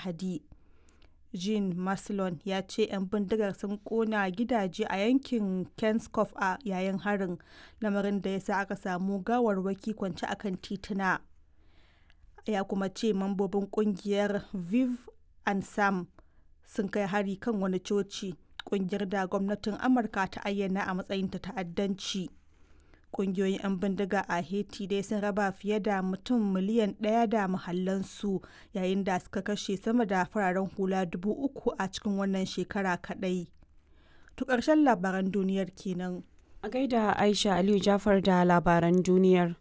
Lahadi. Jean Maslon ya ce 'yan bindigar sun kona gidaje a yankin Kenskoff a yayin harin, lamarin da ya sa aka samu gawarwaki kwance akan tituna. Ya kuma ce mambobin kungiyar Viv and Sam sun kai hari kan wani coci, kungiyar da gwamnatin Amurka ta ayyana a matsayin ta ta'addanci. Kungiyoyin 'yan bindiga a Haiti dai sun raba fiye da mutum miliyan ɗaya da muhallansu yayin da suka kashe sama da fararen hula dubu uku a cikin wannan shekara kaɗai. To ƙarshen labaran duniyar kenan. A gaida Aisha Aliyu Jafar da labaran duniyar.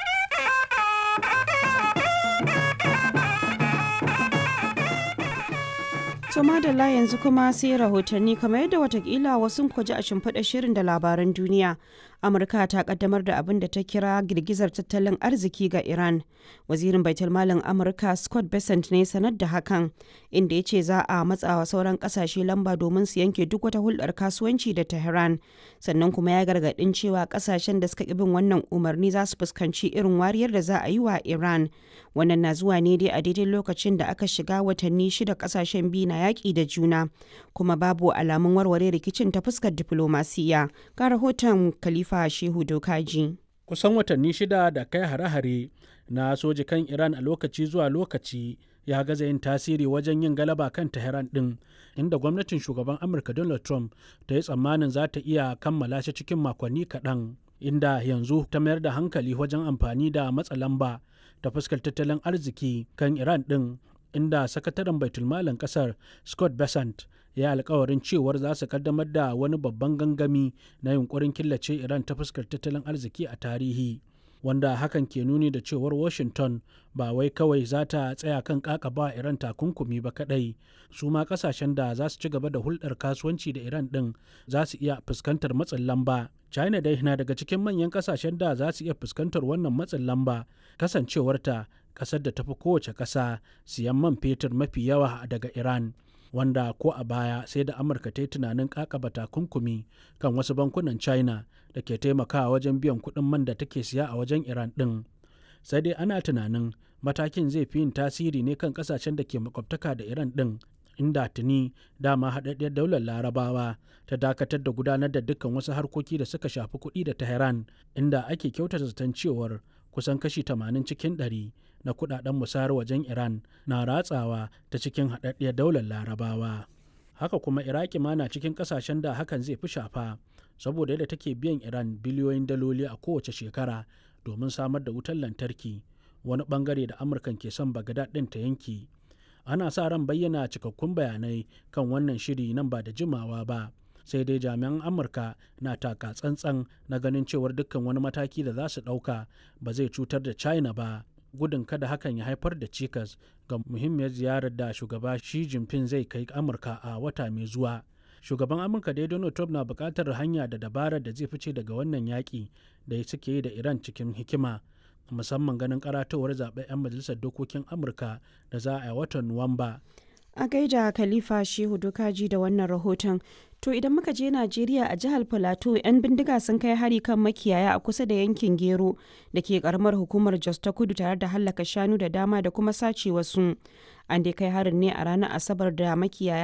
To madalla yanzu kuma sai rahotanni kamar yadda watakila wasu kwaji a shimfiɗa shirin da labaran duniya. Amurka ta kaddamar da abin da ta kira girgizar tattalin arziki ga Iran. Wazirin Baitulmalin Amurka Scott Bessent ne sanar da hakan, inda ya ce za a matsawa sauran kasashe lamba domin su yanke duk wata hulɗar kasuwanci da Tehran. Sannan kuma ya gargaɗin cewa kasashen da suka bin wannan umarni za su fuskanci irin wariyar da za a yi wa Iran. Wannan na zuwa ne dai a daidai lokacin da aka shiga watanni shida kasashen biyu na yaƙi da juna, kuma babu alamun warware rikicin ta fuskar diflomasiya. Ga rahoton Khalifa Shehu Dokaji. Kusan watanni shida da kai hare-hare na soji kan Iran a lokaci zuwa lokaci ya gaza yin tasiri wajen yin galaba kan Tehran ɗin, inda gwamnatin shugaban Amurka Donald Trump ta yi tsammanin za ta iya kammala shi cikin makonni kaɗan. Inda yanzu ta mayar da hankali wajen amfani da matsa lamba ta fuskar tattalin arziki kan Iran ɗin inda sakataren baitulmalin kasar scott besant ya alkawarin cewar za su kaddamar da wani babban gangami na yunkurin killace iran ta fuskar tattalin arziki a tarihi wanda hakan ke nuni da cewar washington ba wai kawai za ta tsaya kan kakaba iran takunkumi ba kadai su ma kasashen da za su ci gaba da hulɗar kasuwanci da iran ɗin za su iya fuskantar matsin lamba china dai na daga cikin manyan kasashen da za su iya fuskantar wannan matsin lamba kasancewarta kasar da tafi kowace ƙasa siyan man fetur mafi yawa daga iran wanda ko a baya sai da amurka ta yi tunanin kakaba takunkumi kan wasu bankunan china da ke taimakawa wajen biyan kuɗin man da take siya a wajen iran ɗin sai dai ana tunanin matakin zai fi yin tasiri ne kan ƙasashen da ke makwabtaka da iran ɗin inda tuni dama haɗaɗɗiyar daular larabawa ta dakatar da gudanar da dukkan wasu harkoki da suka shafi kuɗi da tehran inda ake kyautata zaton cewar kusan kashi 80 cikin 100 na kudaden musayar wajen Iran na ratsawa ta cikin haɗaɗɗiyar daular larabawa. Haka kuma Iraki ma na cikin ƙasashen da hakan zai fi shafa saboda yadda take biyan Iran biliyoyin daloli a kowace shekara domin samar da wutar lantarki wani bangare da Amurkan ke son Bagdad ɗin ta yanki. Ana sa ran bayyana cikakkun bayanai kan wannan shiri nan ba da jimawa ba. sai dai jami'an amurka na taka tsantsan na ganin cewar dukkan wani mataki da za su ɗauka ba zai cutar da china ba gudun kada hakan ya haifar da cikas ga muhimmiyar ziyarar da shugaba shi jinping zai kai amurka a wata mai zuwa shugaban amurka dai donald trump na buƙatar hanya da dabarar da zai fice daga wannan yaƙi da suke yi da iran cikin hikima musamman ganin karatowar zaɓen 'yan majalisar dokokin amurka da za a yi watan nuwamba a gaida khalifa shehu dokaji da wannan rahoton to idan muka je najeriya a jihar plateau 'yan bindiga sun kai hari kan makiyaya a kusa da yankin gero da ke karamar hukumar jos ta kudu tare da hallaka shanu da dama da kuma sace wasu an dai kai harin ne a ranar asabar da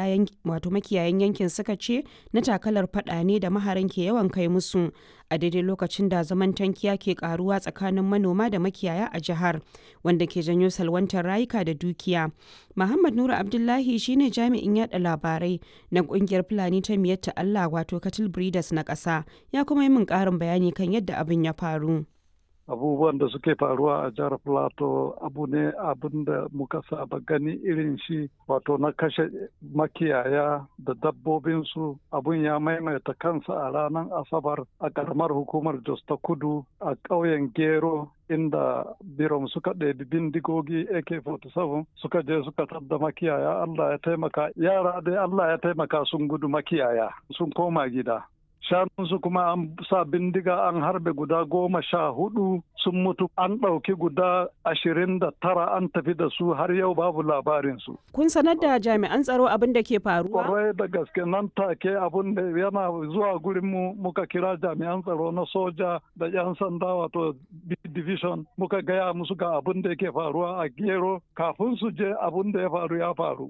wato makiyayan yankin suka ce na takalar fada ne da maharan ke yawan kai musu a daidai lokacin da zaman tankiya ke karuwa tsakanin manoma da makiyaya a jihar wanda ke janyo salwantar rayuka da dukiya muhammad nura abdullahi shine jami'in yada labarai na kungiyar fulani ta miyatta allah wato cattle breeders na ƙasa ya kuma yi min ƙarin bayani kan yadda abin ya faru abubuwan da suke faruwa a jihar plateau abu ne abin da muka saba gani irin shi wato na kashe makiyaya da dabbobinsu abun ya maimaita kansa a ranar asabar a karamar hukumar jos ta kudu a ƙauyen gero inda birom suka ɗebi bindigogi ak-47 suka je suka tadda makiyaya allah ya taimaka yara dai allah ya taimaka sun gudu makiyaya sun koma gida shanunsu kuma an sa bindiga an harbe guda goma sha hudu sun mutu an ɗauki guda ashirin da tara an tafi da su har yau babu labarinsu. Kun sanar da jami'an tsaro abin da ke faruwa? Kwarai da gaske nan take abin da yana zuwa gurin mu muka kira jami'an tsaro na soja da 'yan sanda wato division muka gaya musu ga abin da yake faruwa a gero kafin su je abin da ya faru ya faru.